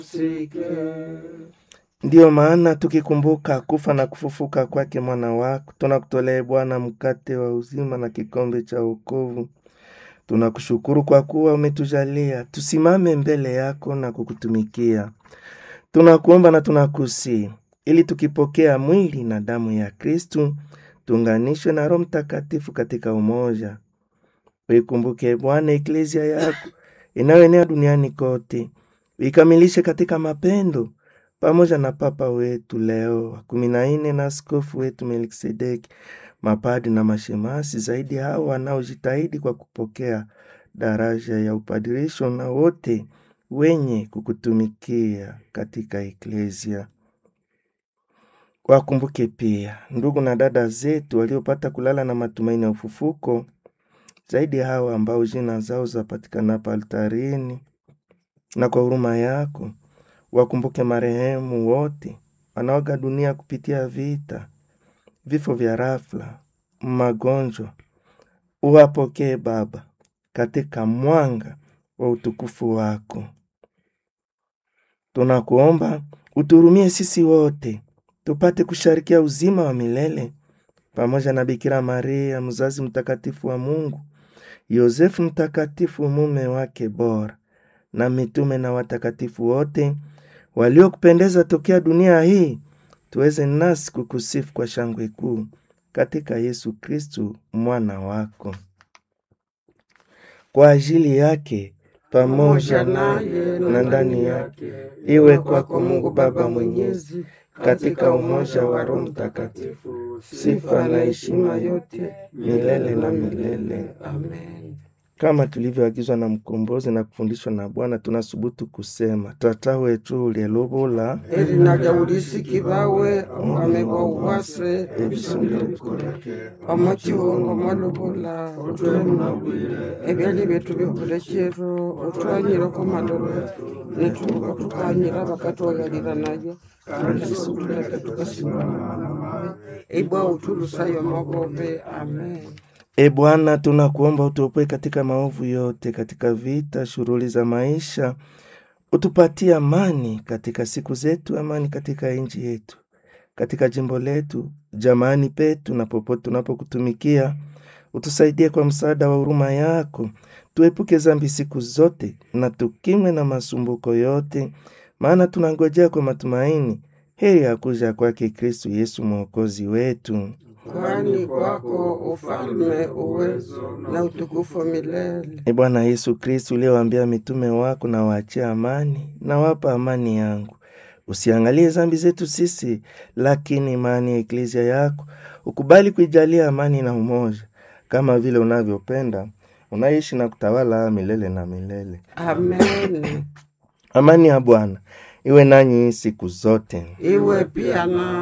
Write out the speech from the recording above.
Ndiyo maana tukikumbuka kufa na kufufuka kwake mwana wako, tunakutolea Bwana mkate wa uzima na kikombe cha wokovu. Tunakushukuru kwa kuwa umetujalia tusimame mbele yako na kukutumikia. Tunakuomba na tunakusi ili tukipokea mwili na damu ya Kristu tuunganishwe na Roho Mtakatifu katika umoja. Uikumbuke Bwana eklezia yako inayoenea duniani kote, uikamilishe katika mapendo pamoja na Papa wetu Leo wa kumi na nne na askofu wetu Melkisedeki, mapadi na mashemasi, zaidi hao wanaojitahidi kwa kupokea daraja ya upadirisho na wote wenye kukutumikia katika eklezia. Wakumbuke pia ndugu na dada zetu waliopata kulala na matumaini ya ufufuko, zaidi hao ambao jina zao zapatikana hapa altarini, na kwa huruma yako wakumbuke marehemu wote wanaoga dunia kupitia vita, vifo vya rafla, magonjwa. Uwapokee Baba katika mwanga wa utukufu wako. Tunakuomba uturumie sisi wote tupate kusharikia uzima wa milele pamoja na Bikira Maria mzazi mtakatifu wa Mungu, Yosefu mtakatifu mume wake bora, na mitume na watakatifu wote waliokupendeza tokea dunia hii, tuweze nasi kukusifu kwa shangwe kuu katika Yesu Kristu mwana wako. Kwa ajili yake pamoja naye na ndani yake, iwe kwako Mungu Baba Mwenyezi, katika umoja wa Roho Mtakatifu, sifa na heshima yote milele na milele. Amen. Kama tulivyoagizwa na Mkombozi na kufundishwa na Bwana, tunasubutu kusema tata wetu ulielubula eri naja ulisiki bawe wamegwa uwase ebisumbirekuleke omukiwongo mwalubula ebyali byetu byokulekero otwanyirako malolo netubuka tukanyira bakatwagalira nayo kandi situleke tukasimama ibwa utulusayo magobe amen E Bwana, tunakuomba utuopoe katika maovu yote, katika vita, shughuli za maisha, utupatie amani katika siku zetu, amani katika nchi yetu, katika jimbo letu, jamani petu na popote tunapokutumikia. Utusaidie kwa msaada wa huruma yako, tuepuke zambi siku zote na tukimwe na masumbuko yote, maana tunangojea kwa matumaini heri ya kuja kwake Kristu Yesu mwokozi wetu. kwani kwako ufalme, uwezo na utukufu milele. E Bwana Yesu Kristu, uliyewaambia mitume wako, na waachie amani, na wapa amani yangu. Usiangalie zambi zetu sisi, lakini imani ya eklezia yako. Ukubali kuijalia amani na umoja, kama vile unavyopenda, unaishi na kutawala milele na milele. Amen. Amani ya Bwana iwe nanyi siku zote. Iwe pia na